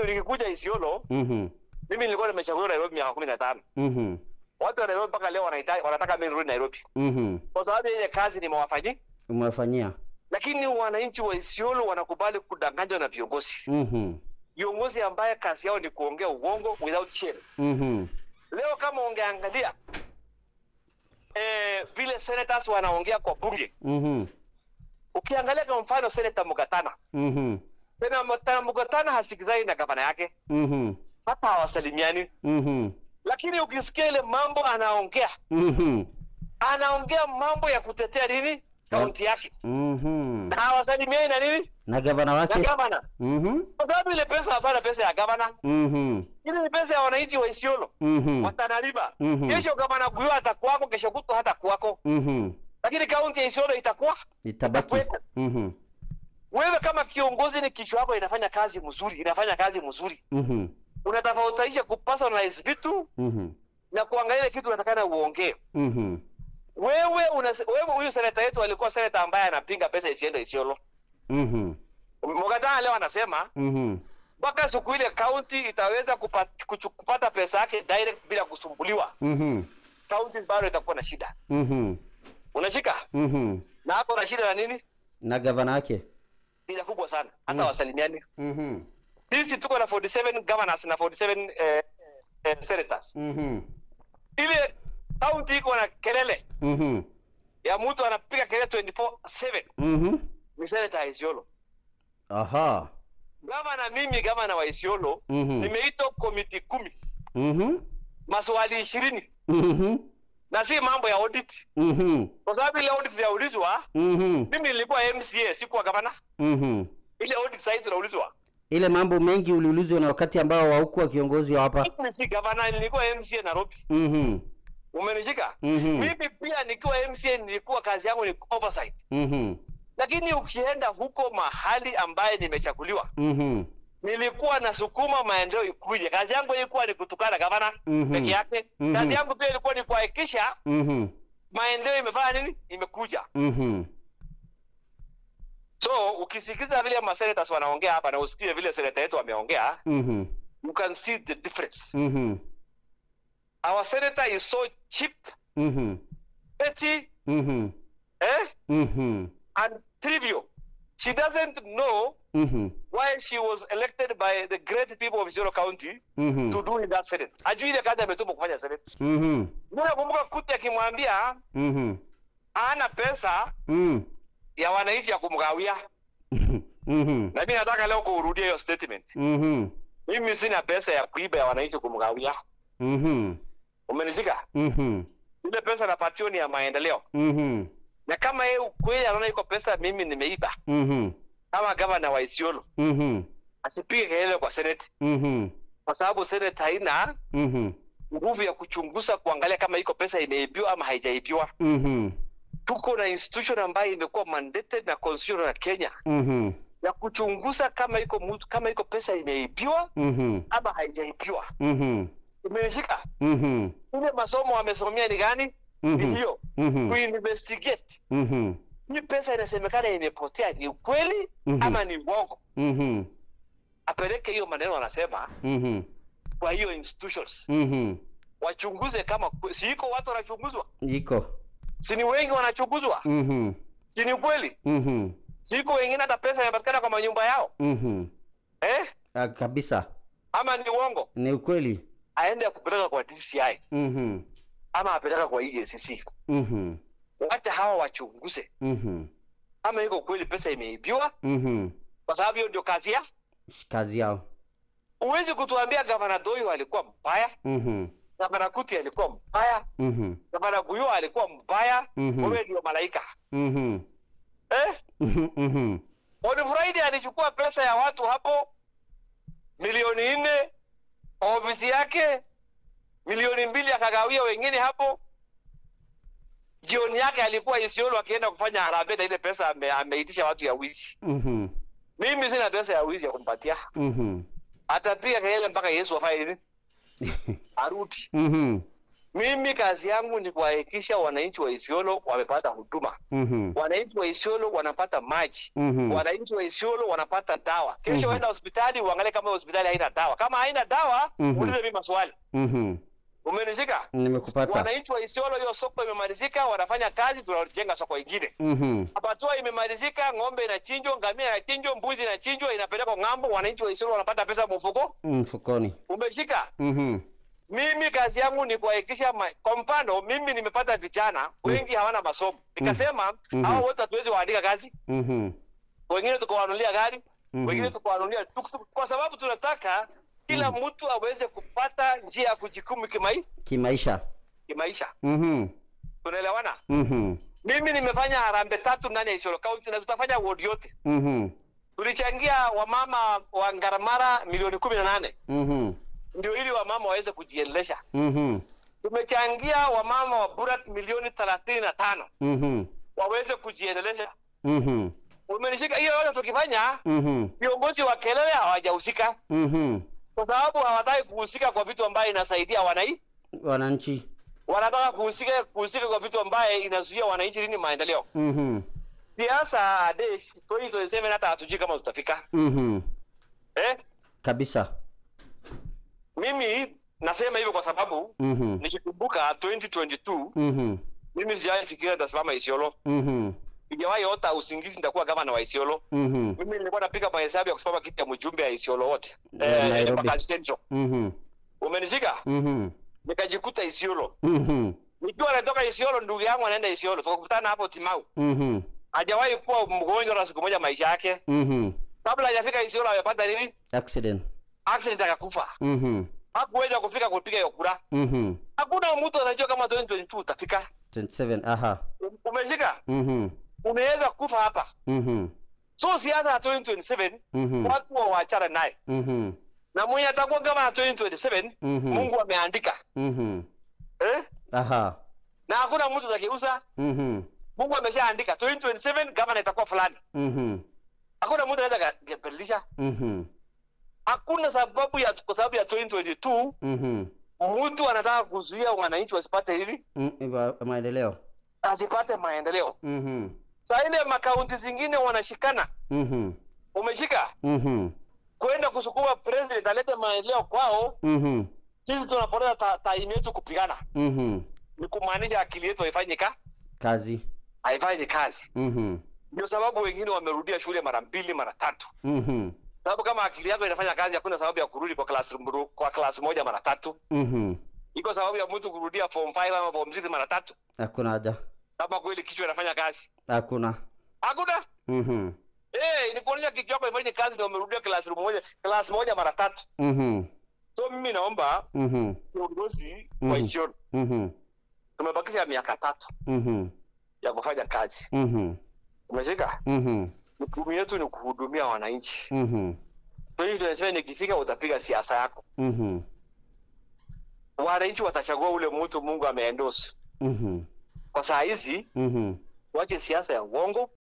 nikikuja Isiolo, Mhm. mimi nilikuwa nimechaguliwa Nairobi miaka kumi na tano. Mhm. Watu wa Nairobi mpaka leo wanahitaji wanataka mimi nirudi Nairobi Mhm. kwa sababu ya ile kazi nimewafanyia, Umewafanyia. lakini wananchi wa Isiolo wanakubali kudanganywa na viongozi, Mhm. viongozi ambaye kazi yao ni kuongea uongo without shame. Mhm. Leo kama ungeangalia eh, vile senators wanaongea kwa bunge, Mhm. ukiangalia kwa mfano Senator Mugatana, Mhm. Senator Mugatana hasikizani na gavana yake, Mhm. hata hawasalimiani, Mhm. lakini ukisikia ile mambo anaongea, Mhm. anaongea mambo ya kutetea nini kaunti yake, Mhm. na hawasalimiani na nini Na gavana na wake? gavana, Mhm. kwa sababu ile pesa hapana pesa ya gavana, Mhm. ile ni pesa ya wananchi wa Isiolo Mhm. watanalipa. Mhm. Kesho gavana Guyo atakuwako, kesho kutwa hata kuwako, Mhm. lakini kaunti ya Isiolo itakuwa Itabaki. Itakuwepo. Mhm. wewe kama kiongozi ni kichwa yako inafanya kazi mzuri, inafanya kazi mzuri, Mhm. unatofautisha kupersonalize vitu Mhm. na kuangalia ile kitu unatakana uongee. Mhm. Wewe una wewe, huyu seneta yetu alikuwa seneta ambaye anapinga pesa isiende Isiolo. Mhm. Mugatana leo anasema Mhm. mpaka siku ile kaunti itaweza kupata, kupata pesa yake direct bila kusumbuliwa, Mhm. kaunti bado itakuwa na shida. Mhm. Unashika Mhm. na hapo na shida na nini? Na gavana wake? Shida kubwa sana, hata Mm. wasalimiani. Mhm. Sisi tuko na 47 governors na 47 eh, eh, senators. Mhm. ile kaunti iko na kelele Mhm. ya mtu anapiga kelele 24/7 Mhm. ni seneta ya Isiolo. Aha. Gavana mimi gavana wa Isiolo Mhm. nimeitwa komiti kumi Mhm. maswali ishirini Mhm. na si mambo ya audit, Mhm. kwa sababu ile audit inaulizwa. Mhm. Mimi nilikuwa MCA, sikuwa gavana. Mhm. Ile audit sasa tunaulizwa, Ile mambo mengi uliulizwa na wakati ambao haukuwa kiongozi wa hapa. mimi si gavana, nilikuwa MCA Nairobi. Mhm. Umenishika? Mhm. Mimi pia nikiwa MCA nilikuwa kazi yangu ni oversight, Mhm. lakini ukienda huko mahali ambaye nimechaguliwa Mhm. nilikuwa nasukuma maendeleo ikuje. Kazi yangu ilikuwa ni kutukana gavana Mhm. peke yake. Mhm. Kazi yangu pia ilikuwa ni kuhakikisha Mhm. maendeleo imefanya nini, imekuja. Mhm. So ukisikiza vile masenators wanaongea hapa na usikie vile seneta yetu wameongea, Mhm. you can see the difference. Mhm. Our senator is so cheap, Mhm. petty, Mhm. eh, Mhm. and trivial. She doesn't know Mhm. why she was elected by the great people of Isiolo County to Mhm. do in that senate. Ajui ile kazi ametumwa kufanya senate. Mhm. Mimi nakumbuka Kuti akimwambia Mhm. hana pesa Mhm. ya wananchi ya kumgawia, Mhm. na mimi nataka leo kurudia hiyo statement. Mhm. Mimi sina pesa ya kuiba ya wananchi kumgawia. Mhm. Umenishika? Mhm. Ile pesa napatiwa ni ya maendeleo, Mhm. na kama yeye ukweli anaona iko pesa mimi nimeiba Mhm. kama gavana wa Isiolo, Mhm. asipige kelele kwa senate, Mhm. kwa sababu senate haina Mhm. nguvu ya kuchunguza kuangalia kama iko pesa imeibiwa ama haijaibiwa. Mhm. Tuko na institution ambayo imekuwa mandated na constitution ya Kenya Mhm. ya kuchunguza kama iko mtu kama iko pesa imeibiwa Mhm. ama haijaibiwa. Mhm. Umenishika? Mhm. ile masomo wamesomea ni gani? Mhm. Ni hiyo Mhm. kuinvestigate Mhm. hii pesa inasemekana imepotea, ni ukweli Mhm. ama ni uongo? Mhm. Apeleke hiyo maneno wanasema Mhm. kwa hiyo institutions Mhm. wachunguze kama kwe- si iko watu wanachunguzwa, Iko. si ni wengi wanachunguzwa, Mhm. si ni ukweli? Mhm. Si iko wengine hata pesa inapatikana kwa manyumba yao Mhm. eh? Ah, kabisa. Ama ni uongo? Ni ukweli. Aende kupeleka kwa DCI Mhm. ama apeleka kwa EACC, Mhm. wacha hawa wachunguze Mhm. kama iko kweli pesa imeibiwa, Mhm. kwa sababu hiyo ndio kazi ya. Kazi yao. Huwezi kutuambia gavana Doyo alikuwa mbaya, Mhm. gavana Kuti alikuwa mbaya, Mhm. gavana Guyo alikuwa mbaya. Mhm. Wewe ndio malaika Mhm. eh? Mhm. Mhm. On Friday alichukua pesa ya watu hapo milioni nne ofisi yake, milioni mbili akagawia wengine hapo. Jioni yake alikuwa Isiolo akienda kufanya harambee na ile pesa ame, ameitisha watu ya wizi. Mhm. Mimi sina pesa ya wizi ya kumpatia, Mhm. atapiga kelele mpaka Yesu afanye nini, arudi. Mhm. Mimi kazi yangu ni kuhakikisha wananchi wa Isiolo wamepata huduma, Mhm. wananchi wa Isiolo wanapata maji, Mhm. wananchi wa Isiolo wanapata dawa. Kesho Mhm. waenda hospitali uangalie kama hospitali haina dawa. Kama haina dawa, Mhm. uulize mimi maswali. Mhm. Umenishika? Nimekupata. Wananchi wa Isiolo, hiyo soko imemalizika, wanafanya kazi, tunajenga soko ingine. Mhm. Abatua imemalizika, ng'ombe inachinjwa, ngamia inachinjwa, mbuzi inachinjwa, inapelekwa ng'ambo, wananchi wa Isiolo wanapata pesa mfuko. Mfukoni. Umeshika? Mhm. Mimi kazi yangu ni kuhakikisha, ma- kwa mfano mimi nimepata vijana wengi hawana masomo, nikasema Mhm. hao wote hatuwezi waandika kazi, Mhm. wengine tukawanunulia gari, Mhm. wengine tukawanunulia tuktuk, kwa sababu tunataka kila mtu aweze kupata njia ya kujikimu kimai, Kimaisha. kimaisha. Mhm. Tunaelewana? Mhm. Mimi nimefanya harambee tatu ndani ya Isiolo County na tutafanya ward yote. Mhm. Tulichangia wamama wa Ngaramara milioni kumi na nane Mhm. ndio ili wamama waweze kujiendelesha. Mhm. Tumechangia wamama wa Burat milioni thelathini na tano Mhm. waweze kujiendelesha. Mhm. Umenishika? Hiyo yote tukifanya, Mhm. viongozi wa kelele hawajahusika Mhm. kwa sababu hawataki kuhusika kwa vitu ambaye inasaidia wanai, Wananchi. wanataka kuhusika kuhusika kwa vitu ambaye inazuia wananchi nini maendeleo. Mhm. Siasa Adesh 2027 hata hatujui kama tutafika Mhm. eh? Kabisa. Mimi nasema hivyo kwa sababu Mhm. nikikumbuka 2022 Mhm. mimi sijawahi fikiria nitasimama Isiolo, Mhm. sijawahi ota usingizi nitakuwa gavana wa Isiolo. Mhm. Mimi nilikuwa napiga mahesabu ya kusimama kiti ya mjumbe ya Isiolo wote Eh, Nairobi. Embakasi Central. Mhm. Umenishika? Mhm. Nikajikuta Isiolo. Mhm. Nikiwa natoka Isiolo, ndugu yangu anaenda Isiolo, tukakutana hapo Timau. Mhm. Hajawahi kuwa mgonjwa na siku moja maisha yake. Mhm. Kabla hajafika Isiolo amepata nini? Accident. Accident akakufa. Mhm. Hakuweza kufika kupiga hiyo kura. Mhm. Hakuna mtu anajua kama 2022 utafika. 27. Aha. Umeshika? Mhm. Unaweza kufa hapa. Mhm. So siasa ya 2027 Mhm. watu wa waachana naye, Mhm. na mwenye atakuwa kama ya 2027 Mhm. Mungu ameandika Mhm. eh? Aha. na hakuna mtu atakigeuza. Mhm. Mungu ameshaandika 2027 gavana itakuwa fulani, Mhm. hakuna mtu anaweza ka- kubadilisha. Mhm. Hakuna sababu ya kwa sababu ya 2022 Mhm. mtu anataka kuzuia wananchi wasipate hivi, Mm, ba- Maendeleo. asipate maendeleo. Mhm. Saa ile makaunti zingine wanashikana, Mhm. umeshika Mhm. kwenda kusukuma president alete maendeleo kwao. Mhm. Sisi tunapoteza ta- time yetu kupigana, Mhm. ni kumaanisha akili yetu haifanyi ka Kazi. haifanyi kazi. Mhm. Ndio sababu wengine wamerudia shule mara mbili mara tatu, Mhm. sababu kama akili yako inafanya kazi, hakuna sababu ya kurudi kwa class kwa class moja mara tatu. Mhm. Iko sababu ya mtu kurudia form 5 ama form 6 mara tatu, Hakuna haja. kama kweli kichwa inafanya kazi. Hakuna. Hakuna Mhm. eh, ni kuonyesha kichwa yako ifanye kazi, ndio umerudia class moja class moja mara tatu. Mhm. So mimi naomba Mhm. viongozi Mhm. wa Isiolo, Mhm. tumebakisha miaka tatu Mhm. ya kufanya kazi, Mhm. umeshika. Mhm. Jukumu yetu ni kuhudumia wananchi. Mhm. Kwa hiyo tunasema nikifika, utapiga siasa yako, Mhm. wananchi watachagua ule mtu Mungu ameendorse. Mhm. Kwa saa hizi Mhm. tuache siasa ya uongo,